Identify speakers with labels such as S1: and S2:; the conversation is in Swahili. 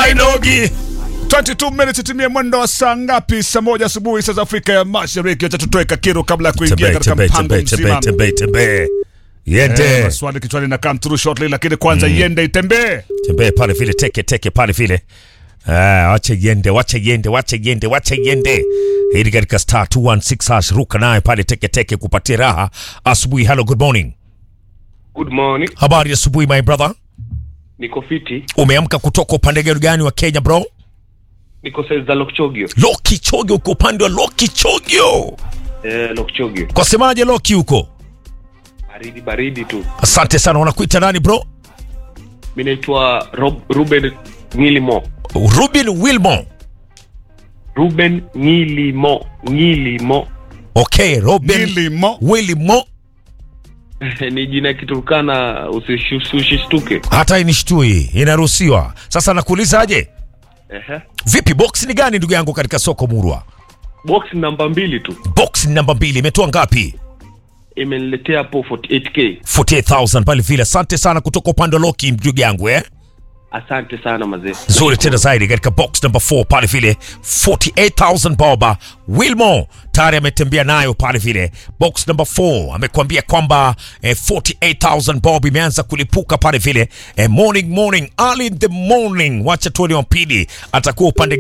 S1: hainogi 22 minutes timie mwendo wa saa ngapi? Saa moja asubuhi saa za Afrika ya Mashariki. Acha tutoe kakiru kabla ya kuingia
S2: Tembee,
S1: katika
S2: tembee,
S1: mpango
S2: tembee, tembee,
S1: mzima.
S2: tembee, tembee.
S1: Eh,
S2: Yende.
S1: maswali kichwani na come through shortly, lakini kwanza yende itembee.
S2: Tembee pale vile teke teke pale vile. Ah, wache yende, wache yende, wache yende, wache yende. Hili katika star 216 hash ruka naye pale teke teke kupatia raha asubuhi. Hello, good morning.
S3: Good morning.
S2: Habari ya asubuhi my brother.
S3: Niko fiti.
S2: Umeamka kutoka upande gani wa Kenya bro?
S3: Niko saizi za Lokchogio.
S2: Loki Chogyo uko upande wa Loki Chogyo.
S3: Eh, Lokchogio.
S2: Kwa semaje Loki huko?
S3: Baridi baridi tu.
S2: Asante sana. Wanakuita nani bro?
S3: Mimi naitwa Rob, Ruben Ngilimo.
S2: Ruben Wilmon.
S3: Ruben Ngilimo. Ngilimo.
S2: Okay, Ruben
S1: Nilimo
S2: Wilmon.
S3: ni jina Kiturkana usish- usishtuke.
S2: Hata inishtui, inaruhusiwa. Sasa nakuulizaje?
S3: Ehe.
S2: Vipi, box ni gani ndugu yangu katika soko Murwa?
S3: Box namba mbili tu.
S2: Box ni namba mbili, imetoa ngapi?
S3: Imeniletea hapo 48k.
S2: 48000 pale vile. Asante sana kutoka upande wa Loki ndugu yangu eh.
S3: Asante sana mazee.
S2: Nzuri tena zaidi katika box number 4 pale vile 48000 boba. Wilmo tayari ametembea nayo pale vile. Box number 4 amekwambia kwamba eh, 48000 bob imeanza kulipuka pale vile. Eh, morning morning early in the morning. Wacha tuone wa pili atakuwa upande